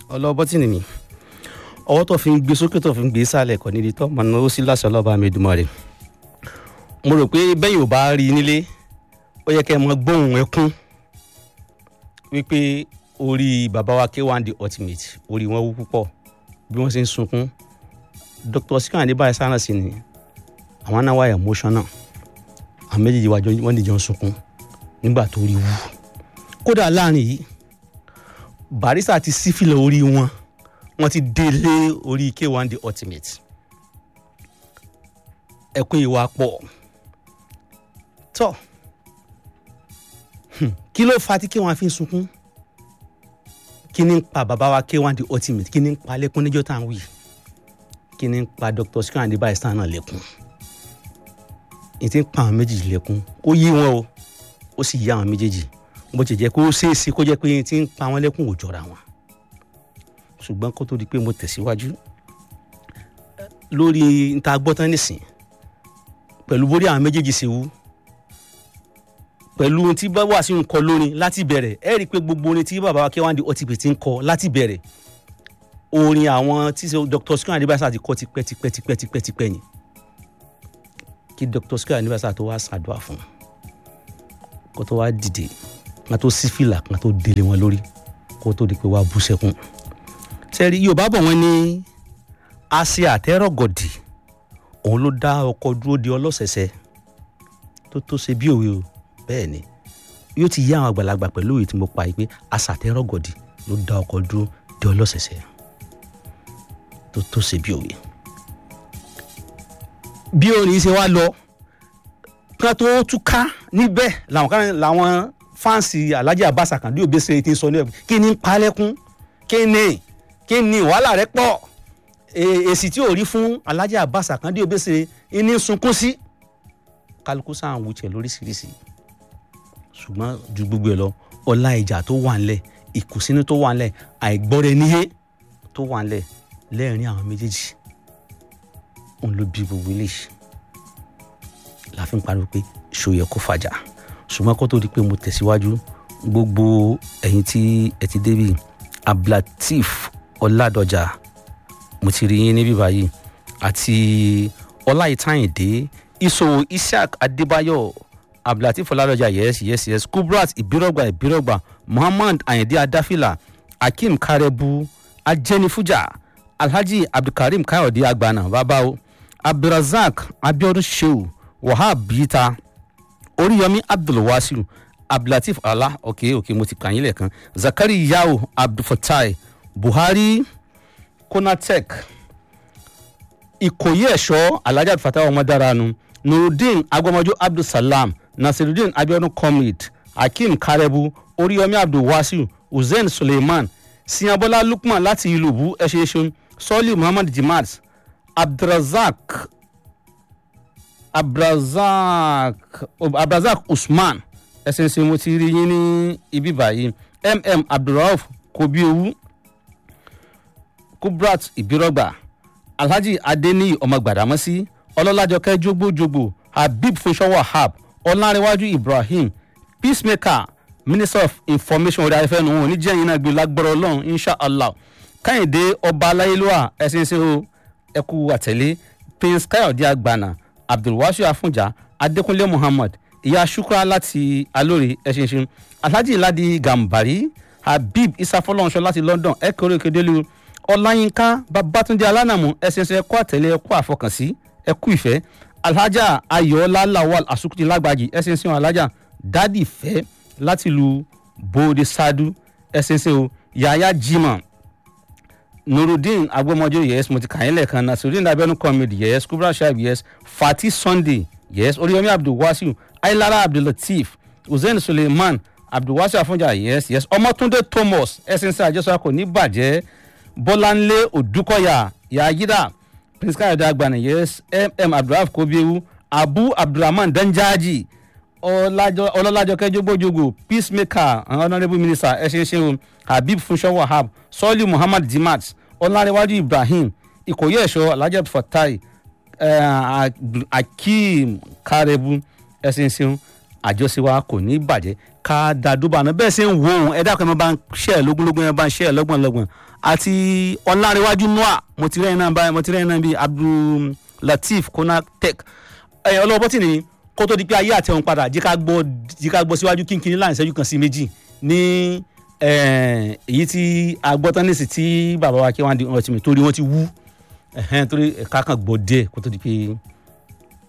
ọlọ́bọ́tìnì mi ọwọ́ tó fi ń gbé sókè tó fi ń gbé sálẹ̀ kọ́ nídìí tó máa náwó sí láṣọ ọlọ́ba mi dùnmọ́ rẹ̀ mo rò pé bẹ́yìn ò bá rí i nílé ó yẹ kẹ́ ẹ mọ gbóhùn ẹkún wípé orí bàbá wa K1 the ultimate orí wọn wú púpọ̀ bí wọ́n ṣe ń sunkún Dr. Sikiru Adébáyọ̀ sára sí ni àwọn náà wà emotional àwọn méjèèjì wájọ wọ́n dìjọ ń sunkún nígbà tó rí wú kódà láàrin yìí Barrister ti sífìlẹ̀ orí wọn wọ́n ti délé orí K1 the ultimate ẹkún ìwà pọ̀ tọ́ kí ló fa tí K1 fi ń sunkún kí ni ń pa bàbá wa K1 the ultimate kí ni ń pa lẹ́kún níjọ́ tá à ń wí kí ni ń pa Dr. Sikiru Adébáyọ̀ sáà náà lẹ́kún ní ti ń pa àwọn méjèèjì lẹ́kún ó yí wọn o ó sì yí àwọn méjèèjì bó ti jẹ́ kó ṣeéṣe kó jẹ́ pé ní ti ń pa wọn lẹ́kún ò jọra wọn ṣùgbọ́n kó tó di pé mo tẹ̀síwájú lórí níta gbọ́tán nísìn pẹ̀lú bórí àwọn méjèèjì ṣe wú pẹ̀lú ohun tí bá sí ń kọ lórin láti bẹ̀rẹ̀ ẹ rí i pé gbogbo orin tí bàbá wa K1 the ultimate ń kọ láti bẹ̀rẹ̀ orin àwọn tí Dr. Sikiru Adébáyọ̀ ti kọ tipẹ́ tipẹ́ tipẹ́ tipẹ́ tipẹ́ ni kí Dr. Sikiru Adébáyọ̀ tó wá ṣàdúrà fún kó tó wá dìde kan tó sí fìlà kan tó délé wọn lórí kó tó di pé wá bú sẹ́kún sẹ́rí Yorùbá bọ̀ wọ́n ní àṣẹ àtẹ́rọ̀gọ̀dì òun ló dá ọkọ̀ dúró de ọlọ́sẹ̀sẹ̀ tó tó ṣe bí òwe o bẹ́ẹ̀ ni yóò ti yá àwọn àgbàlagbà pẹ̀lú òye tí mo pa yìí pé àṣà àtẹ́rọ̀gọ̀dì ló dá ọkọ̀ dúró de ọlọ́sẹ̀sẹ̀ tó tó ṣe bí òwe. bí orin ṣe wá lọ kan tó túká níbẹ̀ làwọn kan làwọn fáǹsì Alhaji Abbas Akande Obesere ti sọ ní ẹ̀ kí ni ń palẹ́kún kí ni kí ni wàhálà rẹ pọ̀ èsì tí ò rí fún Alhaji Abbas Akande Obesere ní sunkún sí kálukú sáà ń wuchẹ lóríṣiríṣi ṣùgbọ́n ju gbogbo ẹ lọ ọlá ìjà tó wà ńlẹ̀ ìkùnsínú tó wà ńlẹ̀ àìgbọ́rẹ̀ níyé tó wà ńlẹ̀ lẹ́ẹ̀rin àwọn méjèèjì òun ló bí gbogbo eléyìí la fi ń pariwo pé ṣòyẹ kó fàjà ṣùgbọ́n kó tó di pé mo tẹ̀síwájú gbogbo ẹ̀yin tí ẹ ti débi ablatif ọládọjà mo ti rí yín níbí báyìí àti ọláìtàyìndé ìṣòwò isaac adébáyọ̀ abdulateef ọládọjà yes yes yes kubrat ìbírọ̀gbà ìbírọ̀gbà muhammad ayinde adáfìlà akeem karebu ajẹnifujà alhaji abdulkareem káyọ̀dé agbana babawo abdulrasaq abiodun sheu wahab bita oríyọmí abdulwasiu abdulateef ala ok ok mo ti kàn yín lẹ́ẹ̀kan zakari yao abdulfatai buhari konatek ìkòyí ẹ̀ṣọ́ alhaji abdulfatai ọmọdáranu nurudeen agbọmọjọ abdulsalam nasirudeen abiodun comrade hakeem karebu oríyọmí abdulwasiu hussein suleiman siyanbola lukman láti ìlúbu ẹṣẹṣẹ sọlí muhammad jimad abdulrazak abdulrazak abdulrazak usman ẹsẹ̀nsẹ̀ mo ti rí yín ní ibi báyìí mm abdulrauf kobiowu kubrat ibirọgba alhaji adeniyi ọmọ gbàdámọ́sí ọlọ́lájọkẹ́ jogbojogbo habib funṣọ́ wahab ọlárẹ̀wájú ibrahim peacemaker minister of information orí afẹ́fẹ́ nù wọn ní jẹ́yìn náà gbé lágbọ́rọ̀ ọlọ́run inshallah káyìndé ọba aláyélúwà ẹ̀sìnsìn o ẹ̀kú àtẹ̀lé prince káyọ̀dé àgbàna abdulwasiu afunja adékúnlé muhammad ìyá shukra láti alórí ẹ̀sìnsìn alhaji ladi gambari habib isafọlọ́nṣọ láti london ẹ̀kọ́rẹ́ kedelu ọláyínká babatunde alánàmú ẹ̀sìnsìn ẹ̀kọ́ àtẹ̀lé ẹ̀kọ́ àfọkànsí ẹ̀kú ìfẹ́ alhaja ayọ̀ọ́lá lawal asukuti lágbàjì ẹ̀sìnsìn alhaja dádì fẹ́ láti lu bóde sadu ẹ̀sìnsìn o yaya jimoh nurudeen agbọmọjọ yes mo ti kàn yín lẹ́ẹ̀kan nasirudeen abiodun comedy yes kubra shaib yes fati sunday yes oríyomi abdulwasiu ailara abdullateef hussein suleiman abdulwasiu afunja yes yes ọmọtúndé thomas ẹ̀sìnsìn àjọṣọ ní bàjẹ́ bọ́láńlé odúkọ̀yà yayida prince káyọ̀dé agbani yes mm abdulrahman kobiewu abu abdulrahman danjaji ọlọ́lájọkẹ́ jogbojogbo peacemaker honourable minister ẹ̀ṣinṣin habib funṣọ́ wahab sọ́ọ́lì muhammad dimat ọlárẹ̀wájú ibrahim ìkòyí ẹ̀ṣọ́ alhaji fatai akeem karebu ẹ̀ṣinṣin àjọṣe wa kò ní bàjẹ́ ká da dúbà náà bẹ́ẹ̀ ṣe ń wo òun ẹ dákun ẹ máa bá ń ṣe ẹ lógúnlógún ẹ bá ń ṣe ẹ lọ́gbọ̀n lọ́gbọ̀n àti ọ̀làǹrẹ̀wájú noah mo ti rẹ́yìn náà báyìí mo ti rẹ́yìn náà bíi abdul lateef konatek ẹ ọlọ́wọ́ tí ni kó tó di pé ayé àtẹ̀wọ̀n padà jí ká gbọ́ jí ká gbọ́ síwájú kínkínní láàrin ìṣẹ́jú kan sí méjì ní èyí tí agbọ́tánìsì tí bàbá wa kí wọ́n á di ọ̀rọ̀ tì mí torí wọ́n ti wú torí ẹ̀ka kan gbọ́ díẹ̀ kó tó di pé